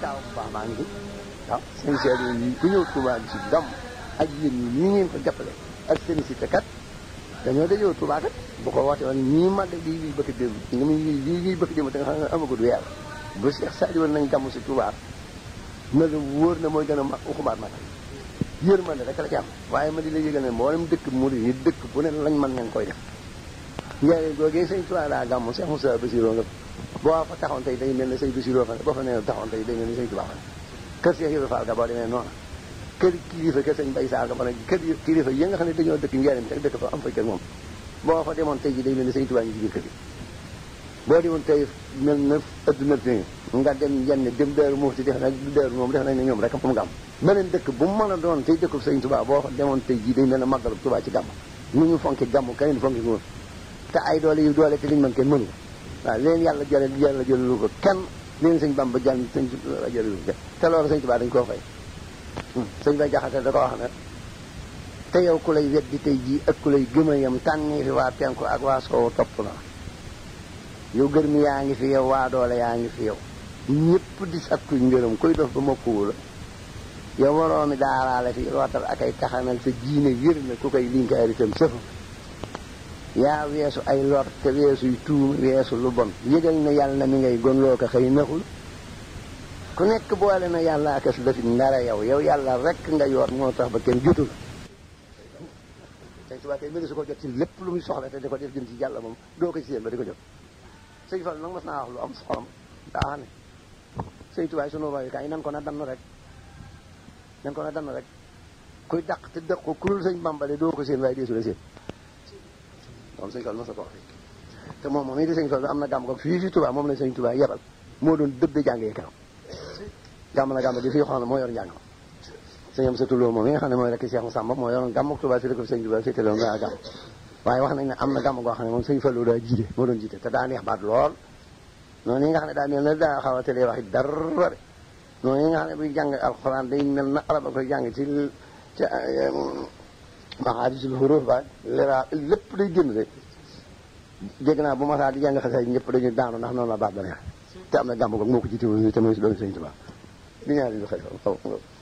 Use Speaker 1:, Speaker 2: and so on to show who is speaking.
Speaker 1: taaw bu baax baa ngi fi waaw seen seede yi ku ñëw Touba bi si gàmm ak yéen ñi nii ngeen ko jàppale ak seen si kat dañoo dajoo Touba kat bu ko wootee woon ñii mag lii lii bëgg démb ni mu lii lii bëgg démb te nga xam ne amagul weer bu Cheikh Sadio woon nañ gàmm si Touba na la wóor na mooy gën a mag uxubaat mag yërmande rek la ci am waaye ma di la yëgal ne mboolem dëkk murid yi dëkk bu ne lañ mën ngeen koy def njëriñ googee sëñ Touba daa gàmm Cheikh Moussa Bassirou nga boo fa taxoon tey day mel ne sëñ Bassirou fa ne boo fa nee taxoon tey day mel ne sëñ Touba fa ne kër Cheikh Ibrahima Fall ga boo demee noonu kër kilifa kër sëñ Bay Saar ga fa ne kër kilifa yi nga xam ne dañoo dëkk njëriñ rek dëkk fa am fa kër moom boo fa demoon tey ji day mel ne sëñ Touba ñu ci biir kër yi boo demoon tey mel na adduna fi nga dem yenn dem Daaru Muxti def na Daaru moom def nañ ne ñoom rek mu gàmm beneen dëkk bu mu mën a doon tey dëkkub sëñ Touba boo fa demoon tey ji day mel ne màggalu Touba ci gàmm nu ñu fonki gàmm keneen fonki ko te ay doole yu doole te liñ mën kenn mënu ko waaw leen yàlla jële yàlla jëlalu ko kenn leen sëñ Bamba jàll sëñ jëlalu ko kenn te loolu sëñ Touba dañ koo fay sëñ Bay Jaxate da ko wax ne te yow ku lay weddi tey jii ak ku lay gëm a yem tànni fi waa penku ak waa soow topp na yow gër mi yaa ngi fi yow waa doole yaa ngi fi yow ñëpp di sakku ngërëm koy dof ba mokkuwu la yow waroomi daaraale fi rootal ak ay taxanal sa jiine wér na ku koy linkaar itam sëfa yaa weesu ay lor te weesuy tuuma weesu lu bon yëgal na yàlla mi ngay gon loo ko xëy naxul ku nekk boole na yàlla akas dafit ndara yow yow yàlla rek nga yor moo tax ba kenn jotul sëñ Tuubaa tey mëni su ko jot ci lépp lu muy soxla te di ko def jëm ci yàlla moom doo ko ci seen ba di ko jot sëñ Fall nag mas naa wax lu am xolam daa xam ne sëñ Tuubaa sunu royukaay nan ko na dann rek nan ko na dann rek kuy dàq te dëq ko kurul sëñ Bambale doo ko seen waaye deesu la seen moom sëñ Fall mas na ko wax te moom moom it di sëñ Fall am na gàmm ko fii fi Tuubaa moom la sëñ Tuubaa yebal moo doon dëbbe jàngee kanam gàmm na gàmm gi fii xam ne moo yor njàng sëñ am sa tulloo moom mi nga xam ne mooy rek Cheikh Samba moo yoroon gàmm ak Tuubaa si dëkk sëñ Tuubaa féetale woon gaa gàmm waaye wax nañ ne am na gàmm goo xam ne moom sëñ Fallu daa jiite moo doon jiite te daa neex baat lool noonu yi nga xam ne daa mel na daa xaw a tëlee waxi dara de noonu yi nga xam ne buy jàng alxuraan day mel na arab a koy jàng ci ci maxaadisul xuruuf ba lera lépp day génn de dégg naa bu ma saa di jàng xasee ñëpp dañuy daanu ndax noonu la baat ba neex te am na gàmm goog moo ko jiite woon te mooy si doon sëñ Tuubaa di ñaari lu xel